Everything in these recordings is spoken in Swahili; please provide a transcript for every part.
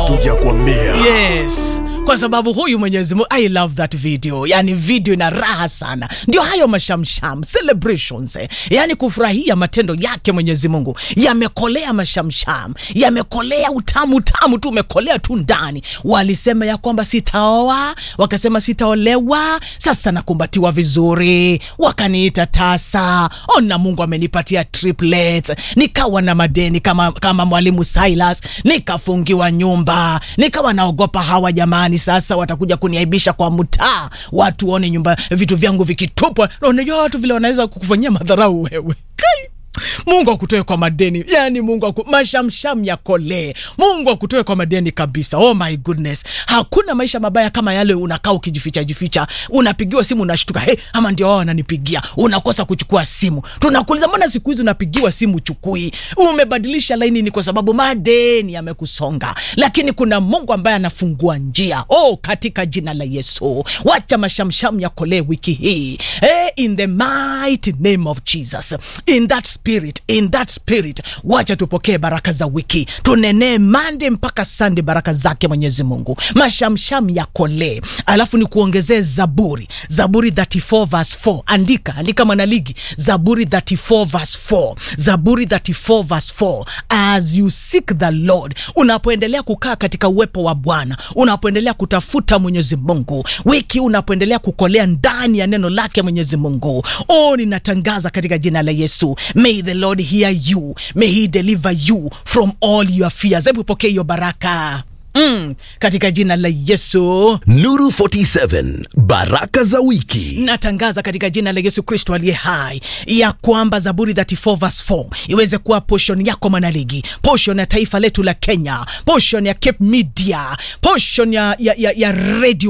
tuja kuambia yes kwa sababu huyu mwenyezi mungu i love that video yani video ina raha sana ndio hayo mashamsham celebrations eh. yani kufurahia matendo yake mwenyezi mungu yamekolea mashamsham yamekolea utamu utamu tu umekolea tu ndani walisema ya kwamba sitaoa wakasema sitaolewa sasa nakumbatiwa vizuri wakaniita tasa ona mungu amenipatia triplet nikawa na madeni kama, kama mwalimu silas nikafungiwa nyumba nikawa naogopa hawa jamani sasa watakuja kuniaibisha kwa mtaa watu waone nyumba vitu vyangu vikitupwa Na unajua watu vile wanaweza kukufanyia madharau wewe kai mungu akutoe kwa madeni yani mungu aku, mashamsham yakolee mungu akutoe kwa madeni kabisa oh my goodness hakuna maisha mabaya kama yale unakaa ukijificha jificha unapigiwa simu unashtuka hey, ama ndio wao wananipigia unakosa kuchukua simu tunakuuliza mbona siku hizi unapigiwa simu chukui umebadilisha laini ni kwa sababu madeni yamekusonga lakini kuna mungu ambaye anafungua njia oh katika jina la yesu wacha mashamsham yakolee wiki hii hey, in the mighty name of jesus in that spirit in that spirit wacha tupokee baraka za wiki tunenee mande mpaka sande baraka zake mwenyezi mungu mashamsham yakolee alafu ni kuongezee zaburi zaburi 34 verse 4 andika andika mwanaligi zaburi 34 verse 4 zaburi 34 verse 4 as you seek the lord unapoendelea kukaa katika uwepo wa bwana unapoendelea kutafuta mwenyezi mungu wiki unapoendelea kukolea ndani ya neno lake mwenyezi mungu oh ninatangaza katika jina la yesu may the lord hear you may he deliver you from all your fears hebu pokee hiyo baraka mm, katika jina la yesu nuru 47 baraka za wiki natangaza katika jina la yesu kristo aliye hai ya kwamba zaburi 34 verse 4 iweze kuwa poshon yako mwanaligi poshon ya taifa letu la kenya poshon ya cape media poshon ya, ya, ya, ya radio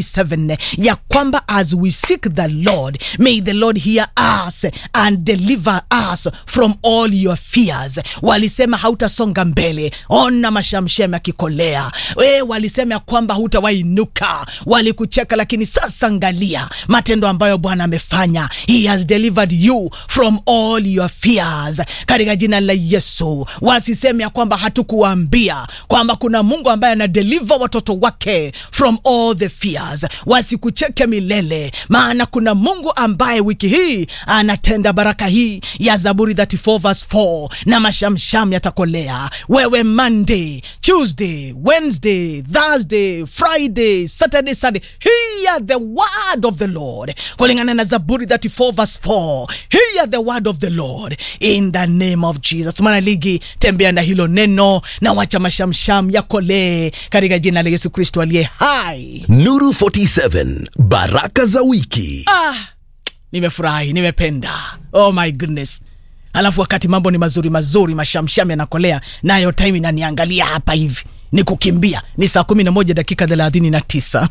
47 ya kwamba as we seek the lord may the lord hear us and deliver us from all your fears walisema hautasonga mbele ona mashamshem yakikolea we walisema ya kwamba hutawainuka walikucheka lakini sasa angalia matendo ambayo bwana amefanya he has delivered you from all your fears katika jina la yesu wasiseme ya kwamba hatukuwaambia kwamba kuna mungu ambaye anadeliver watoto wake from all the fears wasikucheke milele maana kuna mungu ambaye wiki hii anatenda baraka hii ya zaburi 34 verse 4 na mashamsham yatakolea wewe monday tuesday wednesday thursday friday saturday sunday hear the word of the lord kulingana na zaburi 34 verse 4 hear the word of the lord in the name of jesus mwanaligi tembea na hilo neno na wacha mashamsham yakolee katika jina la yesu kristo aliye hai nuru 47 baraka za wiki ah, nimefurahi nimependa oh my goodness alafu wakati mambo ni mazuri mazuri mashamsham yanakolea nayo time inaniangalia hapa hivi ni kukimbia ni saa kumi na moja dakika thelathini na tisa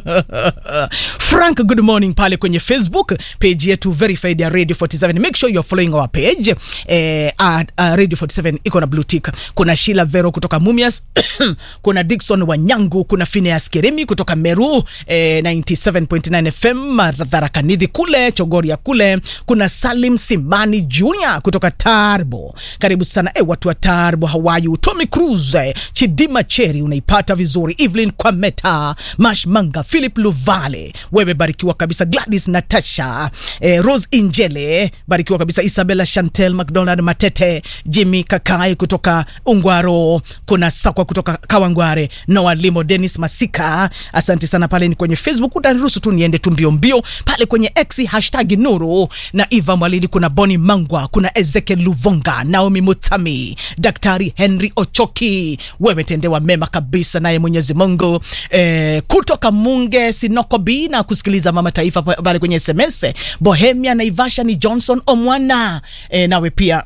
frank good morning pale kwenye facebook page yetu verified ya radio 47 make sure you're following our page eh, uh, uh, radio 47 iko na blue tick kuna shila vero kutoka mumias kuna dikson wanyangu kuna phineas keremi kutoka meru eh, 97.9 fm dharakanidhi kule chogoria kule kuna salim simani junior kutoka tarbo karibu sana eh, watu wa tarbo hawayu tommy cruz eh, chidima cheri unaipata vizuri evelyn kwameta mashmanga philip luvale wewe barikiwa kabisa gladys natasha eh, rose injele barikiwa kabisa isabella chantel mcdonald matete jimmy kakai kutoka ungwaro kuna sakwa kutoka kawangware noa limo denis masika asante sana pale ni kwenye facebook utaniruhusu tu niende tu mbio mbio pale kwenye x hashtag nuru na eva mwalili kuna boni mangwa kuna ezekiel luvonga naomi mutami daktari henry ochoki wewe tendewa mema kabisa naye mwenyezi mungu eh, kutoka munge sinoko b na kusikiliza mama taifa pa- pale kwenye sms bohemia naivasha ni johnson omwana eh, nawe pia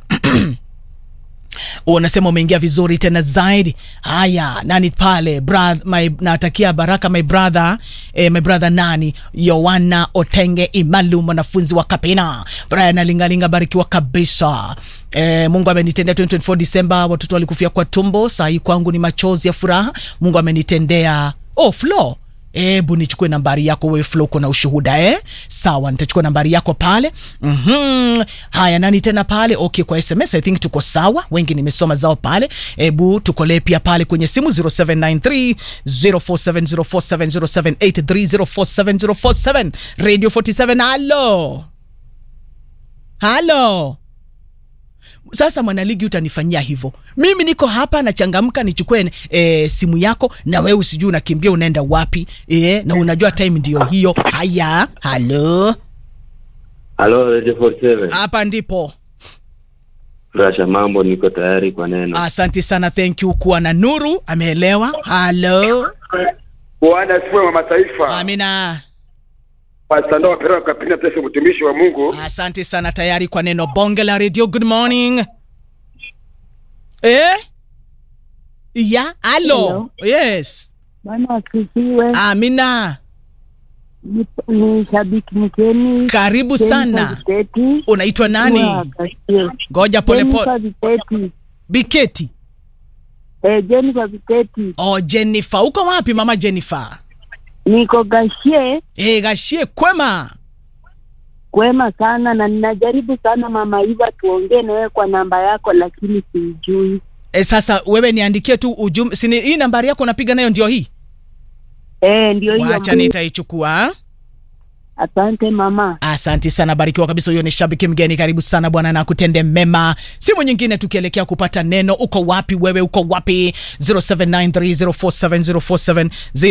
unasema umeingia vizuri tena zaidi haya nani pale Brath, my, natakia baraka my brother eh, my brother nani yoana otenge imalu mwanafunzi wa kapina brian alingalinga barikiwa kabisa Eh, mungu amenitendea 2024 disemba watoto walikufia kwa tumbo sahii kwangu ni machozi ya furaha mungu amenitendea oh flo hebu nichukue nambari yako wewe Flo, uko na ushuhuda eh? Sawa, nitachukua nambari yako pale. mm Haya, nani tena pale? Okay, kwa SMS I think tuko sawa, wengi nimesoma zao pale. Hebu tukolee pia pale kwenye simu 0793 047047 0783 047047 Radio 47. Halo, halo. Sasa mwanaligi, utanifanyia hivyo? Mimi niko hapa nachangamka, nichukue e, simu yako na wewe usijui unakimbia unaenda wapi e, na unajua time ndio hiyo. Haya, halo, Halo, Radio 47. hapa ndipo. Rasha, mambo, niko tayari kwa neno. Asante sana, thank you. Kuwa na nuru, ameelewa. Halo, Bwana asifiwe wa mataifa. amina. Pastor Noah Perera Kapina Tese, mtumishi wa Mungu. Asante sana, tayari kwa neno bonge la radio. Good morning eh? ya halo, Hello. yes, Bwana asifiwe. amina. Ni- Ni shabiki mkeni. Karibu sana. Viteti. Unaitwa nani? Ngoja pole pole. Jennifer Viteti. Biketi. Eh, Jennifer Viteti. Oh, Jennifer, uko wapi mama Jennifer? Niko Gashie Eh, gashie kwema. kwema sana na ninajaribu sana mama Iva tuongee na wewe kwa namba yako lakini siijui. E, sasa wewe niandikie tu ujumbe. Sini hii nambari yako unapiga nayo ndio hii. Eh, ndio hiyo. Wacha nitaichukua. Asante mama. Asante sana, barikiwa kabisa. Huyo ni shabiki mgeni, karibu sana bwana, na kutende mema. Simu nyingine tukielekea kupata neno. Uko wapi wewe? Uko wapi? 0793047047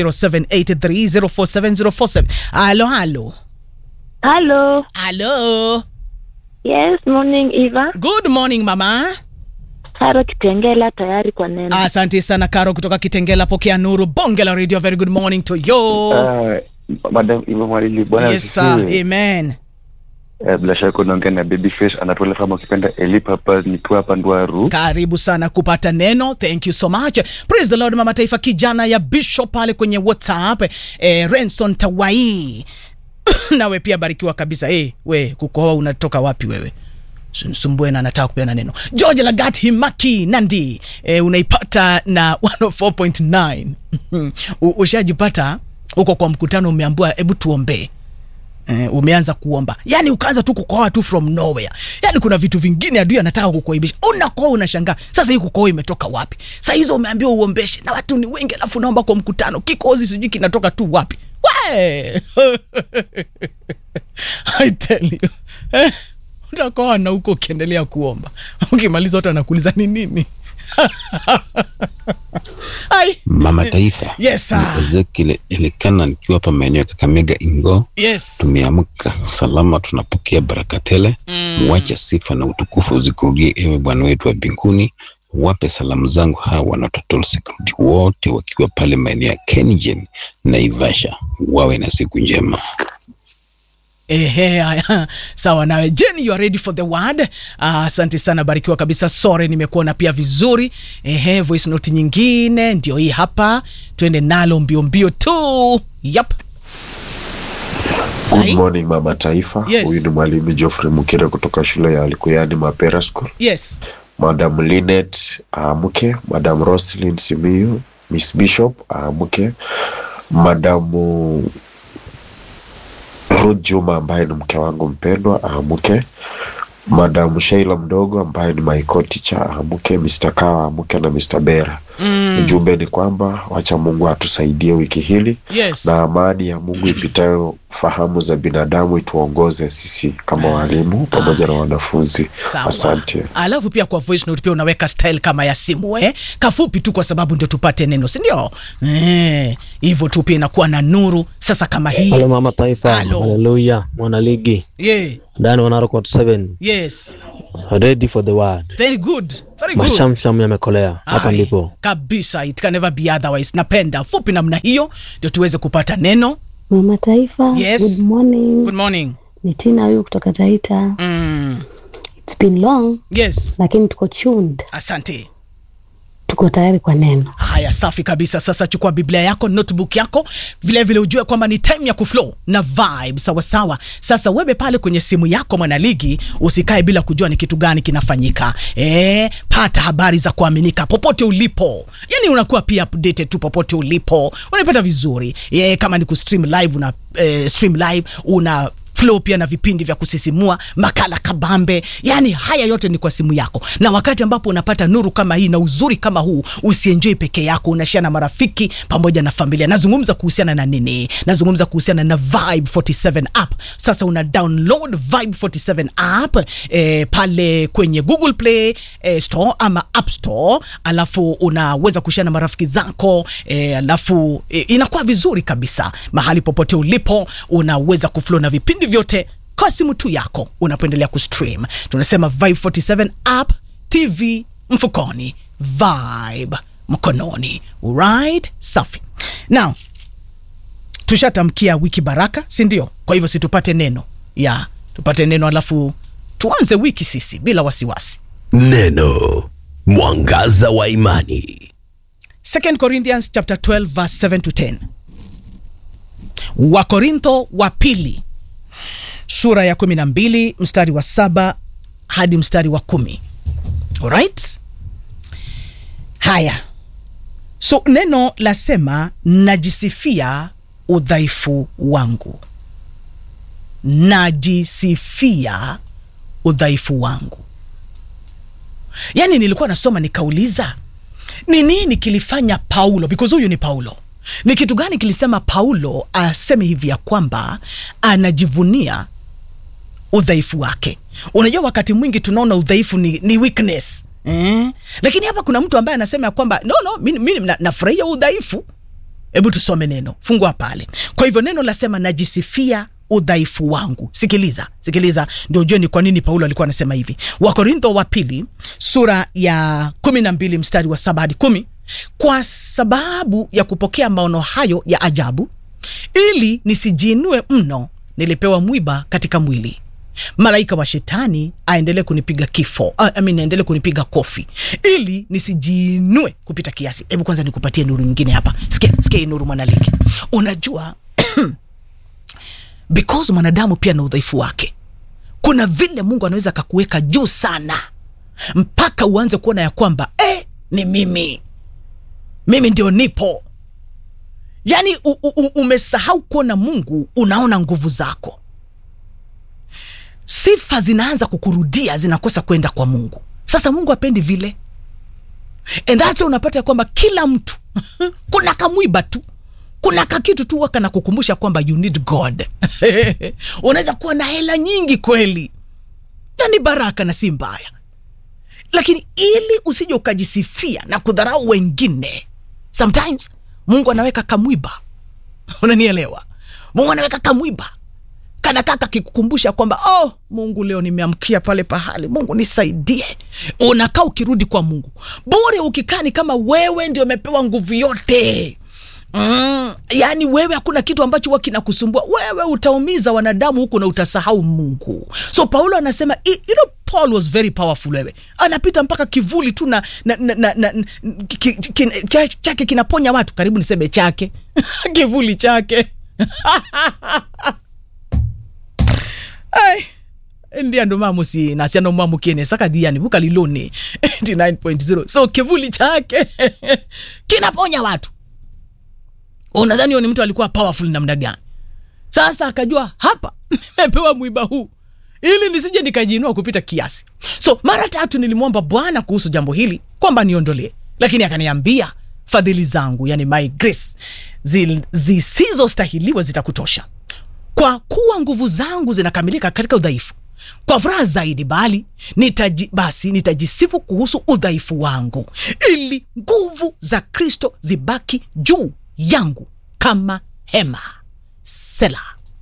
0783047047. Halo, halo, Hello. halo. Yes, morning Eva. Good morning mama. Karo Kitengela tayari kwa neno. Asante sana Karo kutoka Kitengela, pokea nuru bonge la radio. Very good morning to you. Ah, Madam Iva Mwalili, bwana yes sir, asifiwe. amen. Eh, bila shaka unaongea na Babyface anatola kama ukipenda Elipa hapa nikiwa hapa Ndwaru. karibu sana kupata neno thank you so much praise the lord mama taifa kijana ya bishop pale kwenye whatsapp eh, renson tawai nawe pia barikiwa kabisa hey, we kukohoa unatoka wapi wewe Usinisumbue na nataka kupeana neno george lagat himaki nandi eh, unaipata na 104.9 U- ushajipata huko kwa mkutano umeambua hebu tuombee Eh, umeanza kuomba yani ukaanza tu kukohoa tu from nowhere yani kuna vitu vingine adui anataka kukuaibisha unakoa unashangaa sasa hii kukohoa imetoka wapi saa hizo umeambiwa uombeshe na watu ni wengi alafu naomba kwa mkutano kikozi sijui kinatoka tu wapi we I tell you eh, utakoa na huko ukiendelea kuomba ukimaliza watu anakuuliza ni nini Ai, Mama Taifa. Yes, sir. Ni Ezekiel Elikana nikiwa hapa maeneo ya Kakamega Ingo. yes Tumeamka salama, tunapokea baraka tele. Mwache sifa na utukufu zikurudie, ewe Bwana wetu wa mbinguni. Wape salamu zangu hawa na total security wote wakiwa pale maeneo ya Kengen na Ivasha, wawe na siku njema. Ehe, haya. sawa nawe Jenny, you are ready for the word. Ah, Asante sana, barikiwa kabisa. Sore, nimekuona pia vizuri. Ehe, voice note nyingine ndio hii hapa, twende nalo mbio mbio tu. Yep. Good Ai. morning mama taifa. Yes. Huyu ni mwalimu Geoffrey Mukire kutoka shule ya Likuyani Mapera School. Yes. Madam Linet aamke, Madam Roslyn Simiyu, Miss Bishop aamke, Madam Ruth Juma ambaye ni mke wangu mpendwa aamke, Madam Sheila mdogo ambaye ni my co-teacher aamke, Mr. Kawa aamke na Mr. Bera. Ujumbe ni kwamba wacha Mungu atusaidie wiki hili Yes. na amani ya Mungu ipitayo fahamu za binadamu ituongoze sisi kama walimu pamoja na wanafunzi. Sawa. Asante. Alafu pia kwa voice note pia unaweka style kama ya simu eh? Kafupi tu kwa sababu ndio tupate neno, si ndio? Eh, hivyo tu pia inakuwa na nuru sasa kama hii. Halo mama taifa, Halo. haleluya, mwana ligi Yeah. ndani wanaro 7 Yes. ready for the word. Very good. Very good. Mashamsham yamekolea hapa Ai, ndipo. kabisa it can never be otherwise napenda fupi namna hiyo ndio tuweze kupata neno Mama Taifa, Yes. good morning. good morning Ni Tina huyu kutoka Taita. mm. It's been long yes lakini tuko tuned. asante tuko tayari kwa neno. haya safi kabisa sasa chukua biblia yako notebook yako vilevile vile ujue kwamba ni time ya kuflow na vibe sawasawa sasa wewe pale kwenye simu yako mwanaligi usikae bila kujua ni kitu gani kinafanyika e, pata habari za kuaminika popote ulipo yani unakuwa pia updated tu popote ulipo unaipata vizuri e, kama ni kustream live una e, stream live una flow pia na vipindi vya kusisimua makala kabambe yani haya yote ni kwa simu yako na wakati ambapo unapata nuru kama hii na uzuri kama huu usienjoi peke yako unashia na marafiki pamoja na familia nazungumza kuhusiana na nini nazungumza kuhusiana na vibe 47 app sasa una download vibe 47 app eh, pale kwenye google play eh, store ama app store alafu unaweza kushia na marafiki zako eh, alafu eh, inakuwa vizuri kabisa mahali popote ulipo unaweza kuflow na vipindi vyote kwa simu tu yako unapoendelea kustream tunasema vibe 47 app tv mfukoni vibe mkononi right safi now tushatamkia wiki baraka si ndio kwa hivyo situpate neno ya tupate neno alafu tuanze wiki sisi bila wasiwasi Neno mwangaza wa imani. 2 corinthians chapter 12 verse 7 to 10 wakorintho wa pili sura ya 12 mstari wa saba hadi mstari wa kumi alright haya so neno lasema najisifia udhaifu wangu najisifia udhaifu wangu yaani nilikuwa nasoma nikauliza ni nini kilifanya paulo because huyu ni paulo ni kitu gani kilisema paulo aseme hivi ya kwamba anajivunia udhaifu wake unajua wakati mwingi tunaona udhaifu ni, ni weakness eh? lakini hapa kuna mtu ambaye anasema ya kwamba no no mi, mi na- nafurahia udhaifu hebu tusome neno fungua pale kwa hivyo neno lasema najisifia udhaifu wangu sikiliza sikiliza ndio ujue ni kwa nini paulo alikuwa anasema hivi wakorintho wa pili sura ya kumi na mbili mstari wa saba hadi kumi kwa sababu ya kupokea maono hayo ya ajabu ili nisijiinue mno nilipewa mwiba katika mwili malaika wa shetani aendelee kunipiga kifo I mean, aendelee kunipiga kofi ili nisijiinue kupita kiasi hebu kwanza nikupatie nuru nyingine hapa sikia sikia hii nuru mwanaliki unajua because mwanadamu pia na udhaifu wake kuna vile mungu anaweza akakuweka juu sana mpaka uanze kuona ya kwamba eh, ni mimi mimi ndio nipo yaani u- u- u- umesahau kuona mungu unaona nguvu zako sifa zinaanza kukurudia zinakosa kwenda kwa mungu sasa mungu apendi vile and that's why unapata ya kwamba kila mtu kuna kamwiba tu kuna kakitu tu waka na kukumbusha kwamba you need god unaweza kuwa na hela nyingi kweli na ni baraka na si mbaya lakini ili usije ukajisifia na kudharau wengine sometimes mungu anaweka kamwiba unanielewa mungu anaweka kamwiba kanakaa kakikukumbusha kwamba oh mungu leo nimeamkia pale pahali mungu nisaidie unakaa ukirudi kwa mungu bure ukikaa ni kama wewe ndio umepewa nguvu yote Mm, yaani wewe hakuna kitu ambacho huwa kinakusumbua wewe utaumiza wanadamu huku na utasahau mungu so paulo anasema "I- you know, paul was very powerful wewe anapita mpaka kivuli tu na, na, na, na, na ki, ki, ki, ki, chake kinaponya watu karibu niseme chake kivuli chake ai ndia ndo mamusi nasiano mamukiene saka dhiani buka lilone 89.0 so kivuli chake kinaponya watu unadhani huyo ni mtu alikuwa powerful namna gani sasa akajua hapa nimepewa mwiba huu ili nisije nikajiinua kupita kiasi so mara tatu nilimwomba bwana kuhusu jambo hili kwamba niondolee lakini akaniambia fadhili zangu yani my grace zi- zisizostahiliwa zitakutosha kwa kuwa nguvu zangu zinakamilika katika udhaifu kwa furaha zaidi bali nitaji, basi nitajisifu kuhusu udhaifu wangu ili nguvu za kristo zibaki juu yangu kama hema sela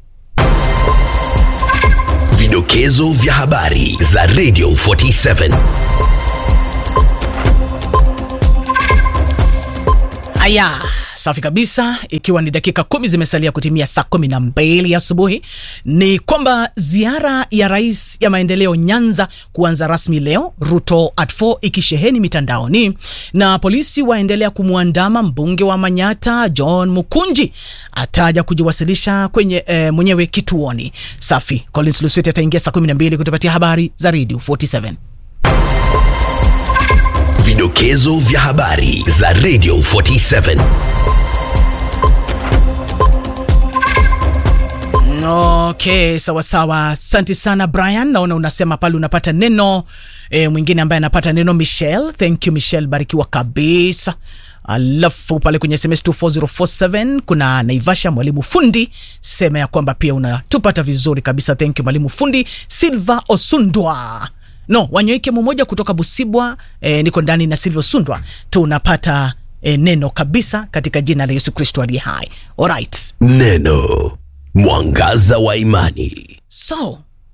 Vidokezo vya habari za Radio 47. haya safi kabisa ikiwa ni dakika kumi zimesalia kutimia saa kumi na mbili asubuhi ni kwamba ziara ya rais ya maendeleo nyanza kuanza rasmi leo ruto at 4 ikisheheni mitandaoni na polisi waendelea kumwandama mbunge wa manyata john mukunji ataja kujiwasilisha kwenye eh, mwenyewe kituoni safi collins lusweti ataingia saa 12 kutupatia habari za radio 47 Vidokezo vya habari za Radio 47. Okay, sawa sawa. Asante sana Brian, naona unasema pale unapata neno e, mwingine ambaye anapata neno Michelle. Thank you Michelle, barikiwa kabisa. Alafu pale kwenye SMS 24047 kuna Naivasha mwalimu fundi, sema ya kwamba pia unatupata vizuri kabisa. Thank you mwalimu fundi. Silva Osundwa no wanyoike mmoja kutoka Busibwa e, niko ndani na Silva Osundwa, tunapata e, neno kabisa katika jina la Yesu Kristo aliye hai. Alright. Neno mwangaza wa imani. So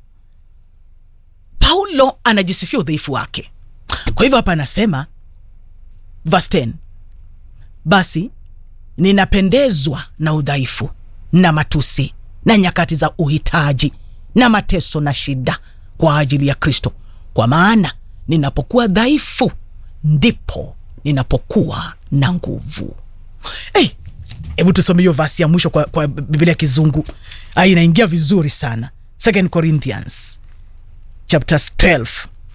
Paulo anajisifia udhaifu wake. Kwa hivyo hapa anasema verse 10, basi ninapendezwa na udhaifu na matusi na nyakati za uhitaji na mateso na shida kwa ajili ya Kristo, kwa maana ninapokuwa dhaifu ndipo ninapokuwa na nguvu. Hey, hebu tusome hiyo vasi ya mwisho kwa, kwa biblia ya kizungu Ah, inaingia vizuri sana second corinthians chapters 12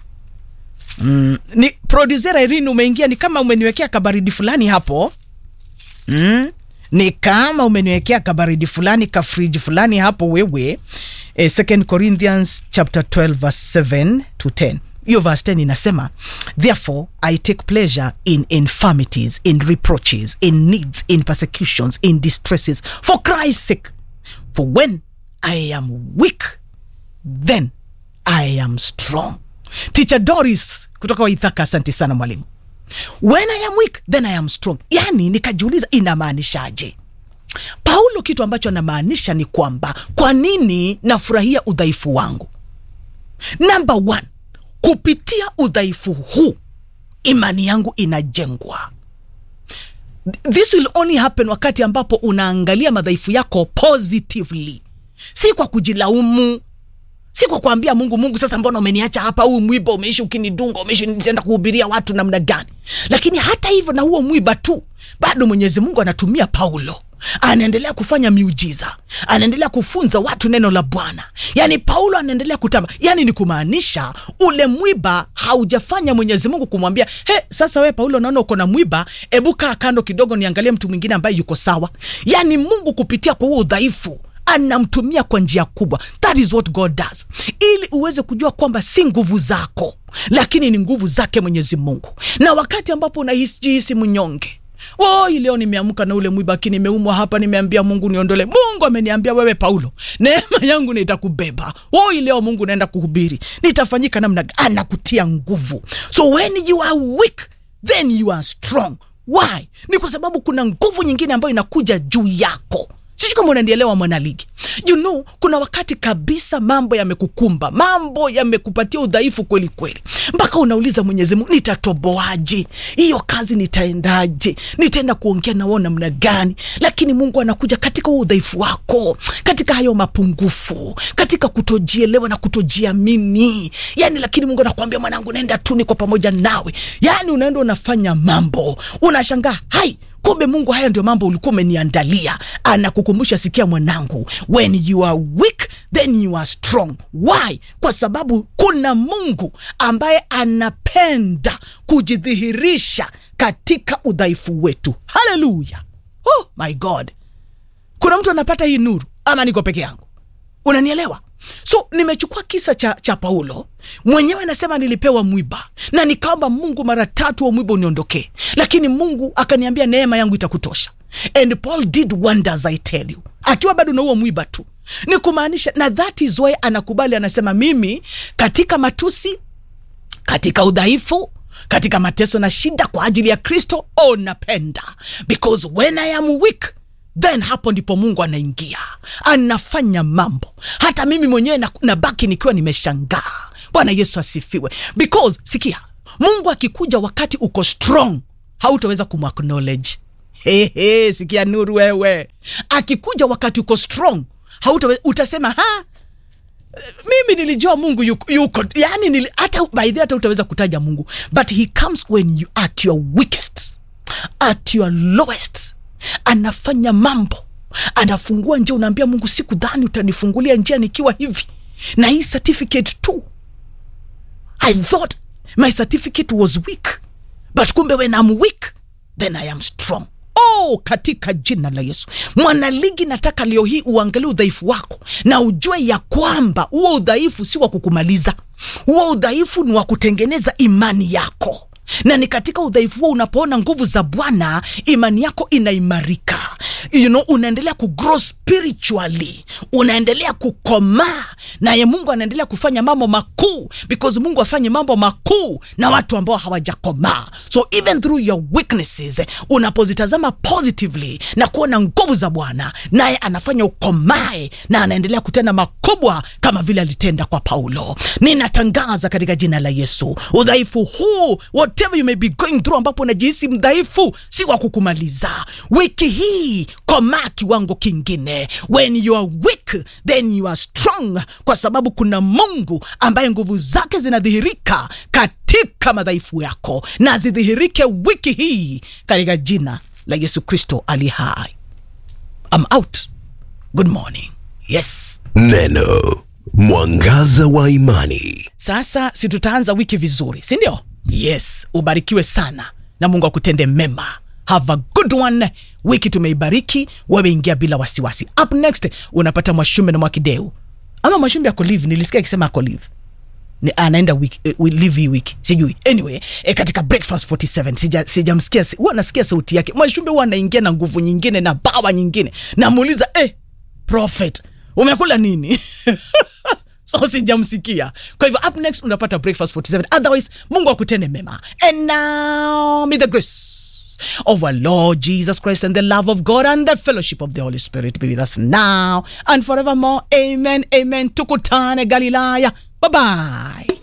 mm, ni producer Irene umeingia ni kama umeniwekea kabaridi fulani hapo mm, ni kama umeniwekea kabaridi fulani kafriji fulani hapo wewe eh, second corinthians chapter 12 verse 7 to 10 hiyo verse 10 inasema therefore i take pleasure in infirmities in reproaches in needs in persecutions in distresses for christ's sake for when i am weak then i am strong teacher doris kutoka waithaka asante sana mwalimu when i am weak then i am strong yani nikajiuliza inamaanishaje paulo kitu ambacho anamaanisha ni kwamba kwa nini nafurahia udhaifu wangu number one kupitia udhaifu huu imani yangu inajengwa this will only happen wakati ambapo unaangalia madhaifu yako positively si kwa kujilaumu si kwa kuambia mungu mungu sasa mbona umeniacha hapa huu mwiba umeishi ukinidunga umeishi nitaenda kuhubiria watu namna gani lakini hata hivyo na huo mwiba tu bado mwenyezi mungu anatumia paulo anaendelea kufanya miujiza anaendelea kufunza watu neno la bwana yaani paulo anaendelea kutamba yaani ni kumaanisha ule mwiba haujafanya mwenyezi mungu kumwambia he sasa we paulo naona uko na mwiba ebu kaa kando kidogo niangalie mtu mwingine ambaye yuko sawa yaani mungu kupitia kwa huo udhaifu anamtumia kwa njia kubwa that is what god does ili uweze kujua kwamba si nguvu zako lakini ni nguvu zake mwenyezi mungu na wakati ambapo unajihisi mnyonge woi leo nimeamka na ule mwiba aki nimeumwa hapa nimeambia mungu niondole mungu ameniambia wewe paulo neema yangu nitakubeba woi leo mungu naenda kuhubiri nitafanyika namna gani? anakutia nguvu so when you are weak then you are strong why ni kwa sababu kuna nguvu nyingine ambayo inakuja juu yako sijui kama unanielewa mwanaligi you know kuna wakati kabisa mambo yamekukumba mambo yamekupatia udhaifu kweli kweli mpaka unauliza mwenyezi mungu nitatoboaje hiyo kazi nitaendaje nitaenda kuongea nao namna gani lakini mungu anakuja katika huo udhaifu wako katika hayo mapungufu katika kutojielewa na kutojiamini yani lakini mungu anakuambia mwanangu naenda tu niko pamoja nawe yani unaenda unafanya mambo unashangaa hai kumbe mungu haya ndio mambo ulikuwa umeniandalia anakukumbusha sikia mwanangu when you are weak then you are strong why kwa sababu kuna mungu ambaye anapenda kujidhihirisha katika udhaifu wetu haleluya oh my god kuna mtu anapata hii nuru ama niko peke yangu unanielewa so nimechukua kisa cha, cha paulo mwenyewe anasema nilipewa mwiba na nikaomba mungu mara tatu wa mwiba uniondokee lakini mungu akaniambia neema yangu itakutosha and paul did wonders i tell you akiwa bado na huo mwiba tu ni kumaanisha na that is why anakubali anasema mimi katika matusi katika udhaifu katika mateso na shida kwa ajili ya kristo oh napenda because when i am weak then hapo ndipo mungu anaingia anafanya mambo hata mimi mwenyewe na- nabaki nikiwa nimeshangaa bwana yesu asifiwe because sikia mungu akikuja wakati uko strong hautaweza kumacknowledge Hehe, sikia nuru wewe akikuja wakati uko strong hauta utasema ha mimi nilijua mungu yuko, yuko yani nili, hata by the hata utaweza kutaja mungu but he comes when you at your weakest at your lowest anafanya mambo anafungua njia unaambia mungu sikudhani utanifungulia njia nikiwa hivi na hii certificate tu i thought my certificate was weak but kumbe when I'm weak then I am strong oh katika jina la yesu mwanaligi nataka leo hii uangalie udhaifu wako na ujue ya kwamba huo udhaifu si wa kukumaliza huo udhaifu ni wa kutengeneza imani yako na ni katika udhaifu huo unapoona nguvu za bwana imani yako inaimarika you know, unaendelea kugrow spiritually unaendelea kukomaa naye mungu anaendelea kufanya mambo makuu because mungu afanye mambo makuu na watu ambao hawajakomaa so even through your weaknesses unapozitazama positively na kuona nguvu za bwana naye anafanya ukomae na anaendelea kutenda makubwa kama vile alitenda kwa paulo ninatangaza katika jina la yesu udhaifu huu whatever you may be going through ambapo unajihisi mdhaifu si wa kukumaliza wiki hii komaa kiwango kingine when you are weak then you are strong kwa sababu kuna mungu ambaye nguvu zake zinadhihirika katika madhaifu yako na zidhihirike wiki hii katika jina la yesu kristo ali hai I'm out good morning yes Neno mwangaza wa imani. sasa si tutaanza wiki vizuri si ndio yes ubarikiwe sana na mungu akutende mema have a good one wiki tumeibariki wewe ingia bila wasiwasi up next unapata mwashume na mwakideu ama mwashumbe ako live nilisikia akisema ako live ni anaenda wiki, eh, wi- live hii wiki sijui anyway eh, katika breakfast 47 sija- sijamsikia si, huwa nasikia sauti yake mwashumbe huwa anaingia na nguvu nyingine na bawa nyingine namuuliza eh, prophet umekula nini so sijamsikia kwa hivyo up next unapata breakfast 47 otherwise mungu akutende mema and now may the grace of our lord jesus christ and the love of god and the fellowship of the holy spirit be with us now and forevermore amen amen tukutane galilaya bye bye